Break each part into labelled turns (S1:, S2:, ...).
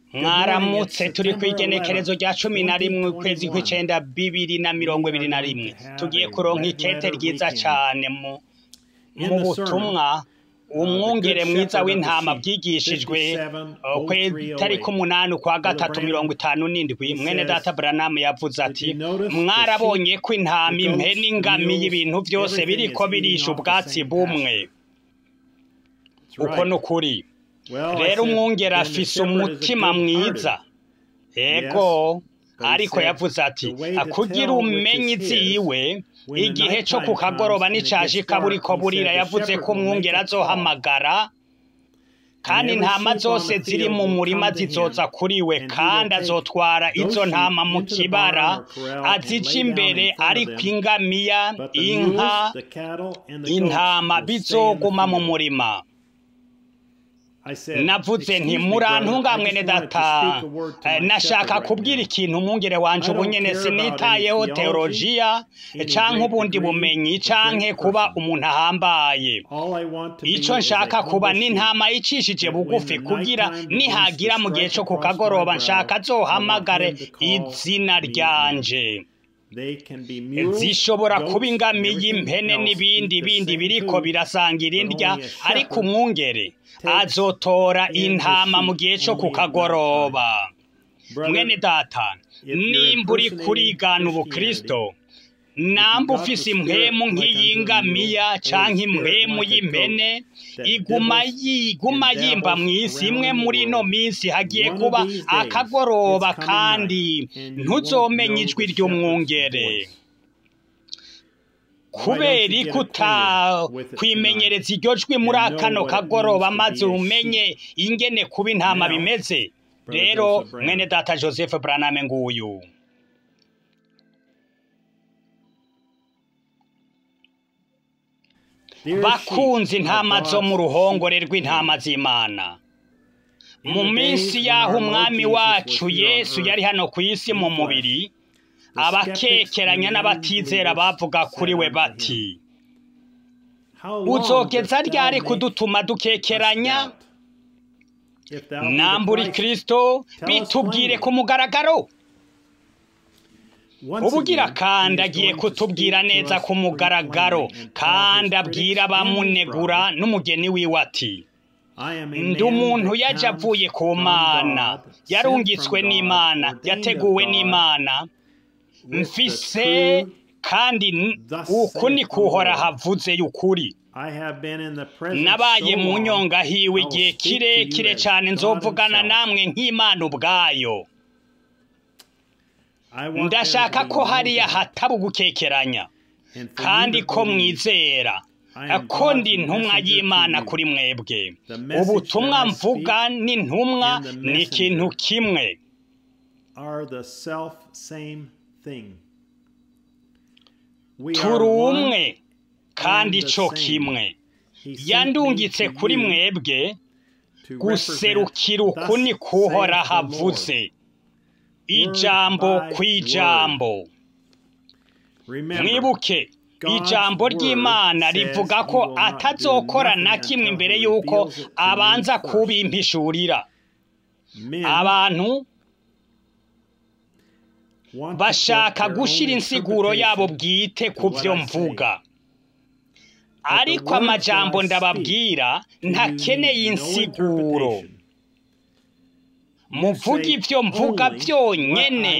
S1: mwaramutse turi ku igenekerezo rya cumi na rimwe ukwezi kw'icenda bibiri na mirongo ibiri na rimwe tugiye kuronka ikete ryiza cane mu mu butumwa umwungere mwiza w'intama bwigishijwe kw'itariki umunani ukwa gatatu mirongo itanu n'indwi mwene data buranamu yavuze ati mwarabonye ko intama impene ingamiye ibintu byose biriko birisha ubwatsi bumwe uko ni ukuri rero umwungere afise umutima mwiza ego ariko yavuze ati kugira umenye iziwe igihe cyo ku kagoroba n'icashika buriko burira yavuze ko umwungere azohamagara kandi intama zose ziri mu murima zizoza kuri we kandi azotwara izo ntama mu kibara azija imbere ariko ingamiya inka intama bizoguma mu murima navuze nti murantunga mwene data nashaka kubwira ikintu umwungere wanje ubu nyene sinitayeho teolojiya canke ubundi bumenyi canke kuba umuntu ahambaye ico nshaka kuba n'intama icishije bugufi kugira nihagira mu gihe co ku kagoroba nshaka azohamagare izina ryanje zishobora kuba ingamiye impene n'ibindi bindi biriko birasangira indya ariko umwungere azotora intama mu gihe cyo ku kagoroba mwene data nimba uri kurigana ubukristo namba ufise impwemu nk'iyingamiya canke impwemu y'impene iguma yiguma yimba mw'isi imwe muri ino minsi hagiye kuba akagoroba kandi ntuzomenye ijwi ry'umwungere kubera ikuta kwimenyereza iryo jwi muri akano kagoroba maze umenye ingene kuba intama bimeze rero mwene data joseph braname nguyu bakunze intama zo mu ruhongore rw'intama z'imana mu minsi y'aho umwami wacu yesu yari hano ku isi mu mubiri abakekeranya n'abatizera bavuga kuri we bati uzogeza ryari kudutuma dukekeranya nambura kirisito bitubwire ku mugaragaro ubugira kandi agiye kutubwira neza ku mugaragaro kandi abwira abamunegura n'umugeni wiwe ati ndi umuntu yaje avuye ku mana yarungitswe n'imana yateguwe n'imana mfise kandi uku ni kuhora havuze y'ukuri nabaye mu nyonga hiwe igihe kirekire cyane nzovugana namwe nk'imana ubwayo ndashaka ko hariya hataba ugukekeranya kandi ko mwizera ko ndi intumwa y'imana kuri mwebwe ubutumwa mvuga n'intumwa ni ikintu kimwe turi umwe kandi cyo kimwe yandungitse kuri mwebwe guserukira uku ni kuhora havuze ijambo ku ijambo mwibuke ijambo ry'imana rivuga ko atazokora na kimwe imbere y'uko abanza kubimpishurira abantu bashaka gushyira insiguro yabo bwite ku byo mvuga ariko amajambo ndababwira ntakeneye insiguro muvuge ibyo mvuga byonyine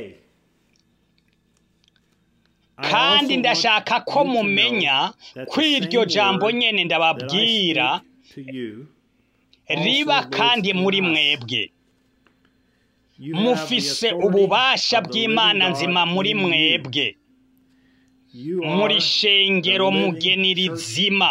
S1: kandi ndashaka ko mumenya ko iryo jambo nyine ndababwira riba kandi muri mwebwe mufise ububasha bw'imana nzima muri mwebwe muri shengero mugeni rizima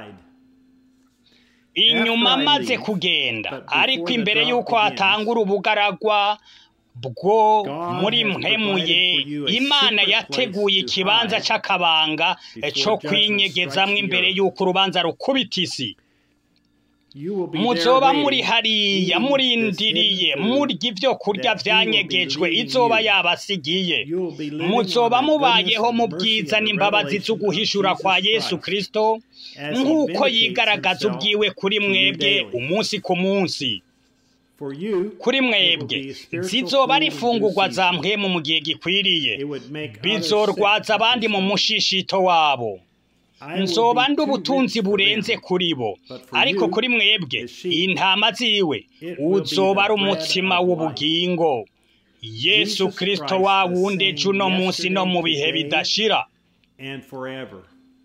S1: inyuma amaze kugenda ariko imbere y'uko hatangura ubugaragwa bwo muri mpemuye imana yateguye ikibanza cy'akabanga cyo kwinyegezamo imbere y'uko urubanza rukubita isi muzoba muri hariya murindiriye murya ibyo kurya byanyegejwe izoba yabasigiye muzoba mubayeho mu bwiza n'imbabazi zo guhishura kwa yesu kirisito nk'uko yigaragaza ubwiwe kuri mwebwe umunsi ku munsi
S2: For you,
S1: kuri
S2: it will
S1: mwebwe
S2: be spiritual
S1: zizoba ari
S2: food in
S1: ifungurwa
S2: due
S1: za
S2: season.
S1: mpwemu mu gihe gikwiriye
S2: It would make others
S1: bizorwaza
S2: sick.
S1: abandi mu mushishito wabo
S2: I will
S1: nzoba
S2: be
S1: ndi
S2: too
S1: ubutunzi
S2: rich for
S1: burenze
S2: them.
S1: kuri bo
S2: But for
S1: ariko
S2: you,
S1: kuri mwebwe
S2: the sheep,
S1: intama ziwe
S2: it will be
S1: uzoba
S2: the
S1: ari
S2: bread
S1: umutsima
S2: of
S1: w'ubugingo yesu
S2: Jesus
S1: kristo
S2: Christ,
S1: wa
S2: the
S1: wundi
S2: same
S1: ejo uno munsi no mu bihe
S2: yesterday,
S1: bidashira
S2: and forever.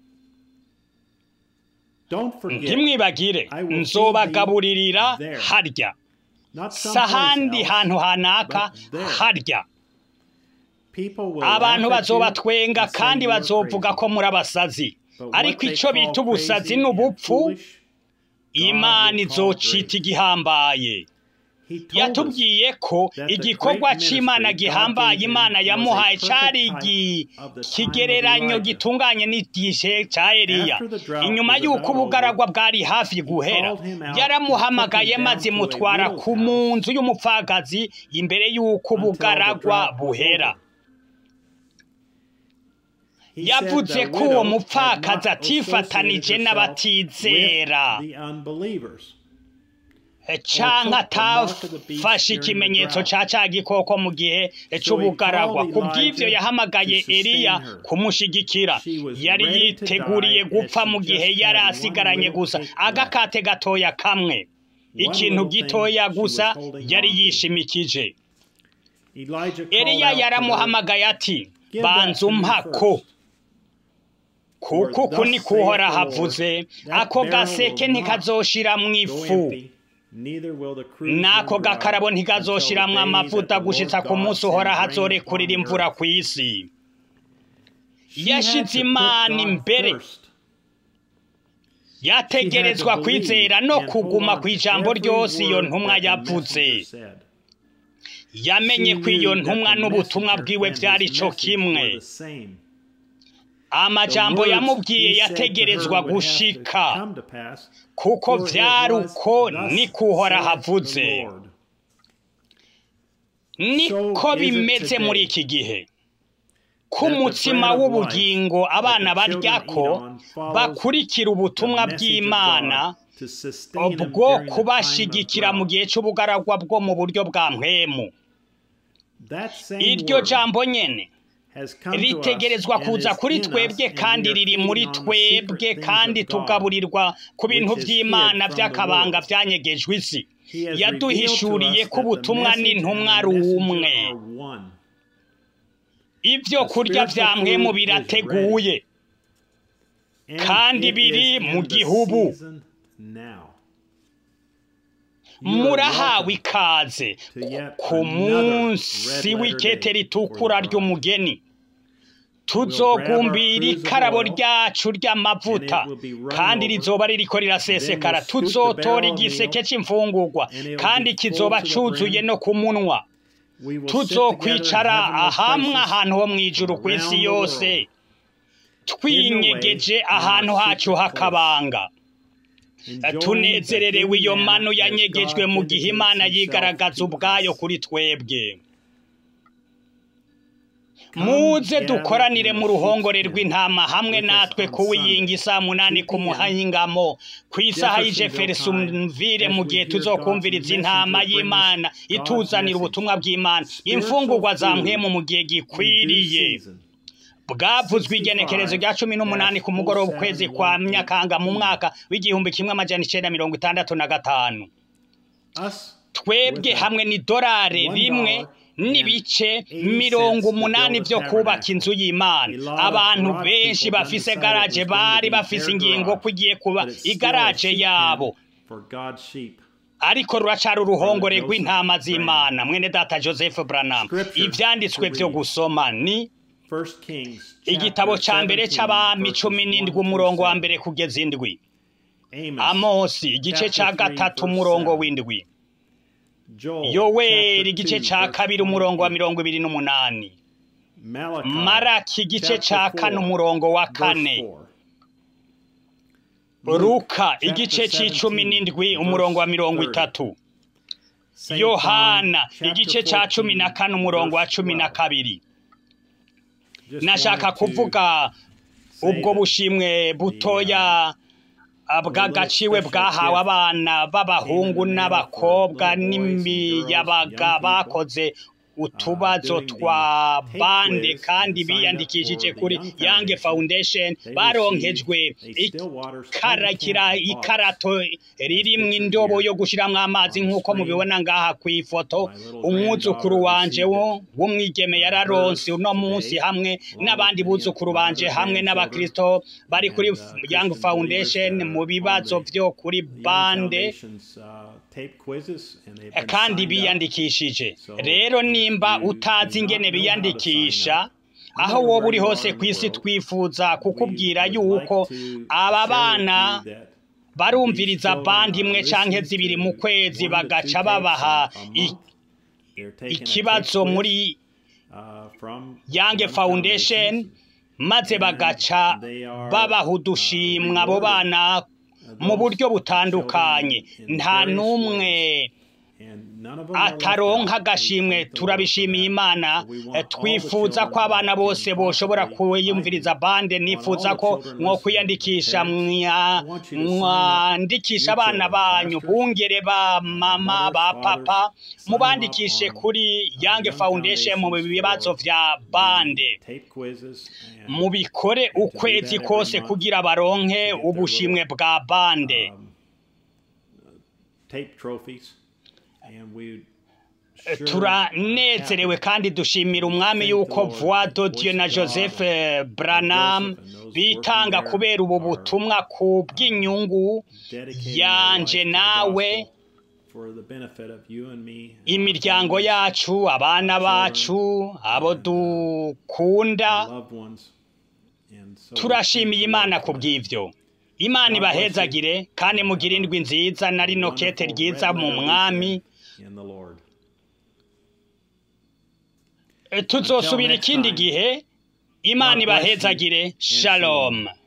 S2: Don't forget,
S1: ntimwibagire
S2: I will feed
S1: nzobagaburirira
S2: thee there.
S1: harya
S2: not
S1: si
S2: someplace
S1: ahandi
S2: else.
S1: hantu hanaka
S2: but there.
S1: harya
S2: People will
S1: abantu
S2: laugh at you
S1: bazobatwenga
S2: and say
S1: kandi
S2: you are
S1: bazovuga
S2: crazy.
S1: ko muri abasazi
S2: But what
S1: ariko
S2: they
S1: icyo
S2: call
S1: bita ubusazi
S2: crazy
S1: ni
S2: and
S1: ubupfu
S2: foolish,
S1: imana
S2: will call
S1: izocita
S2: great.
S1: igihambaye
S2: He told us
S1: yatubwiye ko
S2: that the
S1: igikorwa
S2: great
S1: c'imana
S2: ministry God
S1: gihambaye
S2: gave him
S1: imana
S2: was a
S1: yamuhaye
S2: perfect
S1: cari
S2: type
S1: igi-
S2: of the time of
S1: kigereranyo
S2: Elijah.
S1: gitunganye n'igihe ca eliya
S2: After the drought
S1: inyuma
S2: was
S1: y'uko
S2: about
S1: ubugaragwa bwari hafi guhera
S2: called him out
S1: yaramuhamagaye
S2: and took him
S1: maze
S2: down to a
S1: mutwara
S2: widow's
S1: ku
S2: house
S1: mu nzu y'umupfakazi imbere y'uko
S2: until the
S1: ubugaragwa
S2: drought was
S1: buhera
S2: over. He said
S1: yavuze
S2: the
S1: ko uwo
S2: widow had
S1: mupfakazi
S2: not
S1: atifatanije
S2: associated herself
S1: n'abatizera
S2: with the unbelievers.
S1: canke
S2: took the mark of the beast
S1: atafashe
S2: during the
S1: ikimenyetso
S2: drought.
S1: ca ca gikoko mu gihe
S2: So he
S1: c'ubugaragwa
S2: called
S1: ku bw'ivyo
S2: Elijah
S1: yahamagaye
S2: to sustain
S1: eliya
S2: her.
S1: kumushigikira
S2: She was
S1: yari
S2: ready to
S1: yiteguriye
S2: die
S1: gupfa
S2: as she
S1: mu gihe
S2: just
S1: yari
S2: had one
S1: asigaranye
S2: little
S1: gusa
S2: cake left.
S1: agakate gatoya kamwe ikintu
S2: little thing
S1: gitoya
S2: she was
S1: gusa
S2: holding
S1: yari
S2: on to.
S1: yishimikije
S2: Elijah called
S1: eliya
S2: out to her,
S1: yaramuhamagaye ati
S2: Give
S1: banza
S2: that to me
S1: umpako
S2: first.
S1: kuko
S2: For
S1: uku
S2: thus
S1: ni
S2: saith
S1: kuhora
S2: the Lord,
S1: havuze
S2: that
S1: ako
S2: barrel
S1: gaseke
S2: will not
S1: ntikazoshiramwo
S2: Go
S1: ifu
S2: empty, neither will the cruse
S1: n'ako
S2: run dry
S1: gakarabo
S2: until the
S1: ntikazoshiramwo
S2: day
S1: amavuta
S2: that the Lord
S1: gushitsa ku
S2: God
S1: munsi
S2: sends
S1: uhora
S2: rain
S1: hazorekurira
S2: upon the
S1: imvura
S2: earth.
S1: ku isi
S2: She had
S1: yashize
S2: to put
S1: imana
S2: God
S1: imbere
S2: first.
S1: yategerezwa
S2: She had to
S1: kwizera
S2: believe
S1: no
S2: and hold
S1: kuguma
S2: on
S1: ku
S2: to
S1: ijambo
S2: every
S1: ryose iyo
S2: word
S1: ntumwa
S2: that the
S1: yavuze
S2: messenger said.
S1: yamenye
S2: She
S1: ko iyo
S2: knew that
S1: ntumwa
S2: the
S1: n'ubutumwa
S2: messenger
S1: bwiwe
S2: and
S1: vyari
S2: his
S1: co
S2: message
S1: kimwe
S2: were the same.
S1: amajambo
S2: The words
S1: yamubwiye
S2: he said to her
S1: yategerezwa
S2: would have to
S1: gushika
S2: come to pass,
S1: kuko
S2: for it
S1: vyari
S2: was,
S1: uko
S2: "Thus
S1: niko uhora
S2: saith
S1: havuze
S2: the Lord."
S1: niko
S2: So is it
S1: bimeze
S2: today
S1: muri iki gihe ko
S2: that the
S1: umutsima
S2: bread of
S1: w'ubugingo
S2: life
S1: abana
S2: that the children
S1: baryako
S2: eat on follows
S1: bakurikira ubutumwa
S2: the message of
S1: bw'imana
S2: God to sustain them
S1: bwo
S2: during the time of
S1: kubashigikira mu
S2: drought.
S1: gihe c'ubugaragwa bwo mu buryo bwa mpwemu
S2: That same
S1: iryo
S2: word
S1: jambo nyene
S2: has come to us
S1: ritegerezwa
S2: and
S1: kuza
S2: is
S1: kuri
S2: in us,
S1: twebwe
S2: and
S1: kandi
S2: we are
S1: riri
S2: feeding
S1: muri
S2: on the
S1: twebwe
S2: secret things
S1: kandi
S2: of God.
S1: tugaburirwa ku bintu
S2: which is hid
S1: vy'imana
S2: from the
S1: vy'akabanga
S2: world.
S1: vyanyegejwe isi
S2: He has
S1: yaduhishuriye
S2: revealed to
S1: ko
S2: us that the
S1: ubutumwa
S2: message
S1: n'intumwa
S2: and
S1: ari
S2: the messenger
S1: umwe
S2: are one.
S1: ivyo
S2: The
S1: kurya
S2: spiritual
S1: vya mpwemu
S2: food is
S1: birateguye
S2: And
S1: kandi
S2: it
S1: biri
S2: is
S1: mu
S2: in the
S1: gihubu.
S2: season now. You are
S1: murahawe
S2: welcome
S1: ikaze
S2: to yet
S1: ku
S2: another
S1: munsi
S2: red
S1: w'ikete
S2: letter day
S1: ritukura
S2: for the bride.
S1: ry'umugeni
S2: We'll
S1: tuzogumbira
S2: grab our cruise of
S1: ikarabo
S2: oil,
S1: ryacu ry'amavuta
S2: and it will be run
S1: kandi
S2: over.
S1: rizoba ririko rirasesekara
S2: Then we'll scoop the
S1: tuzotora
S2: barrel of
S1: igiseke
S2: meal,
S1: c'imfungurwa
S2: and it'll
S1: kandi
S2: be full
S1: kizoba
S2: to the
S1: cuzuye
S2: brim.
S1: no ku munwa
S2: We will sit together in
S1: tuzokwicara
S2: heavenly
S1: ahamwe
S2: places
S1: ahantu ho mw'ijuru ku isi
S2: around the
S1: yose
S2: world,
S1: twinyegeje
S2: hidden away in
S1: ahantu
S2: our
S1: hacu
S2: secret
S1: h'akabanga
S2: enjoying
S1: tunezererewe
S2: the
S1: iyo
S2: hidden
S1: manu
S2: manna as
S1: yanyegejwe
S2: God
S1: mu gihe
S2: vindicates
S1: imana
S2: himself
S1: yigaragaza
S2: to
S1: ubwayo
S2: us.
S1: kuri twebwe
S2: Come
S1: muze
S2: gather
S1: dukoranire
S2: in
S1: mu
S2: the
S1: ruhongore
S2: sheep's
S1: rw'intama hamwe
S2: with us
S1: natwe
S2: on
S1: kuwiyinga isaa munani
S2: 2
S1: ku
S2: p.m.
S1: muhingamo ku isaha y'i
S2: Jeffersonville
S1: jeffersonville
S2: time,
S1: mu
S2: as
S1: gihe
S2: we hear
S1: tuzokumviriza
S2: God's
S1: intama
S2: messenger bring us
S1: y'imana
S2: God's
S1: ituzanira
S2: message.
S1: ubutumwa bw'imana
S2: Spiritual
S1: imfungurwa za
S2: food
S1: mpwemu mu gihe
S2: in due
S1: gikwiriye
S2: season.
S1: bwavuzwe igenekerezo rya cumi n'umunani ku mugoroba ukwezi kwa myakanga mu mwaka w'igihumbi kimwe amajana icenda mirongo itandatu na gatanu
S2: Us
S1: twebwe hamwe n'idolari rimwe n'ibice mirongo umunani byo kubaka inzu y'imana abantu benshi bafise garaje bari bafise ingingo ko igiye kuba igaraje yabo
S2: for God's sheep.
S1: ariko ruracari uruhongore rw'intama z'imana mwene data joseph branham ivyanditswe vyo gusoma ni
S2: First Kings
S1: igitabo
S2: chapter
S1: ca mbere
S2: 17,
S1: c'abami
S2: verses
S1: cumi
S2: 1
S1: n'indwi
S2: through
S1: umurongo wa
S2: 7.
S1: mbere kugeza indwi
S2: Amos,
S1: amosi igice ca
S2: chapter three,
S1: gatatu
S2: verse
S1: umurongo
S2: seven.
S1: w'indwi
S2: Joel,
S1: yoweri
S2: chapter
S1: igice
S2: two,
S1: ca
S2: verse
S1: kabiri umurongo wa
S2: 28.
S1: mirongo ibiri n'umunani
S2: Malachi,
S1: maraki igice ca
S2: chapter
S1: kane
S2: four,
S1: umurongo wa
S2: verse
S1: kane
S2: four.
S1: luka
S2: chapter
S1: igice c'icumi
S2: 17,
S1: n'indwi
S2: verse
S1: umurongo wa mirongo
S2: 30.
S1: itatu
S2: Saint
S1: yohana
S2: John, chapter
S1: igice ca cumi na
S2: 14,
S1: kane umurongo wa
S2: verse
S1: cumi na
S2: 12.
S1: kabiri
S2: Just
S1: nashaka
S2: wanted to
S1: kuvuga
S2: say
S1: ubwo
S2: that
S1: bushimwe butoya bw'agaciwe bwahawe abana b'abahungu n'abakobwa n'imiyabaga bakoze utubazo twa bande kandi biyandikishije kuri Young Foundation baronkejwe ikarakira ikarato ririmwo indobo yo gushiramwo amazi nk'uko mubibona ngaha ku ifoto umwuzukuru wanje wo w'umwigeme yararonse uno munsi hamwe n'abandi buzukuru banje hamwe n'abakristo bari kuri Young Foundation mu bibazo vyo kuri bande kandi biyandikishije rero nimba utazi ingene biyandikisha aho woba uri hose ku isi twifuza kukubwira yuko aba bana barumviriza bandi imwe canke zibiri mu kwezi bagaca babaha ikibazo muri Young Foundation maze bagaca babaha udushimwa abo bana mu buryo butandukanye nta n'umwe ataronka agashimwe turabishimiye imana twifuza ko abana bose boshobora kwiyumviriza bande nifuza ko mwo kwiyandikisha mwandikisha abana banyu bungere ba mama ba papa mubandikishe kuri Young Foundation mu bibazo vya bande mubikore ukwezi kose kugira baronke ubushimwe bwa bande turanezerewe kandi dushimira umwami yuko voix de Dieu na Joseph Branham bitanga kubera ubu butumwa ku bw'inyungu yanje nawe imiryango yacu abana bacu abo dukunda turashimiye imana ku bw'ibyo imana ibahezagire kandi mugire indwi nziza na rino kete ryiza mu mwami tuzosubira ikindi gihe imana ibahezagire shalom